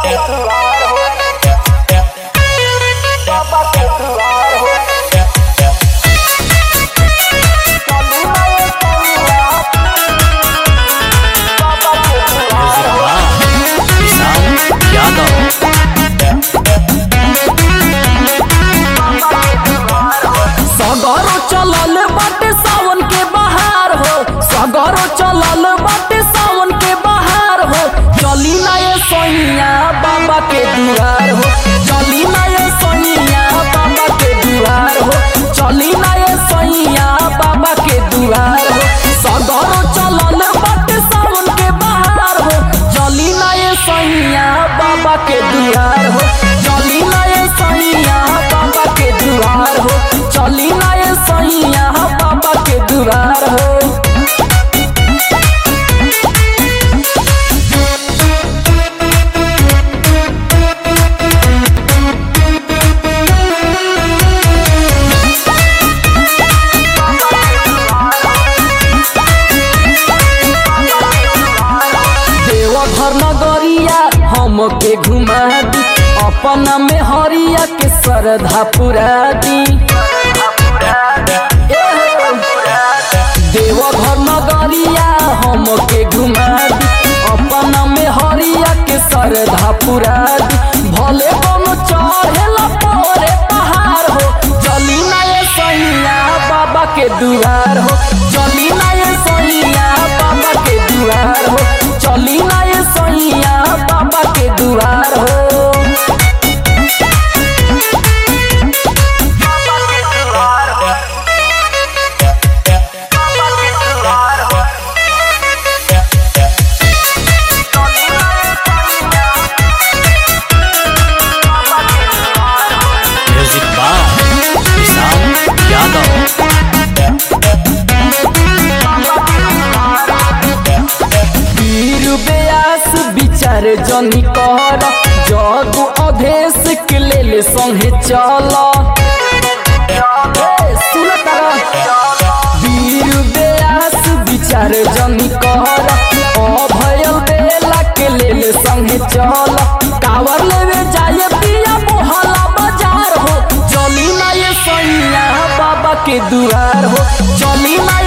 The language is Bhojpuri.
म्यूजिक वाह विशाल यादव सगरो चलल बाटे सावन के बहार हो सगरो चलल बाटे सावन के बहार हो चली ना ये सोनिया बाबा के दुआर हो चली ना ये सोनिया बाबा के दुआर हो चली ना ये सोनिया बाबा के दुआर हो सगरो चलल बाटे सावन के बहार हो चली ना ये सोनिया बाबा के दुआर हो चली ना ये सोनिया बाबा के दुआर हो चली ना ये सैया बाबा के दुआर हो देवघर नगरिया हमके घुमा दी अपना में हरिया के श्रद्धा पुरा दी देवघर नगरिया हमके घुमा दी अपना में हरिया के श्रद्धा पुरा दी भले कोनो चढ़ेला परे पहाड़ हो चली ना ये सैया बाबा के दुआर हो चली ना ये सैया बाबा के दुआर हो चली ना ये सैया बाबा के दुआर हो म्यूजिक वाह विशाल यादव वीर व्यास विचार जनी कर जग अधेश के लेल संगे चल वीर व्यास विचार जनी कर अभयल बेला के लेल संगे चल कावर लेवे जाए पिया मोहला बाजार हो चली ना ये सैया बाबा के दुआर हो चली ना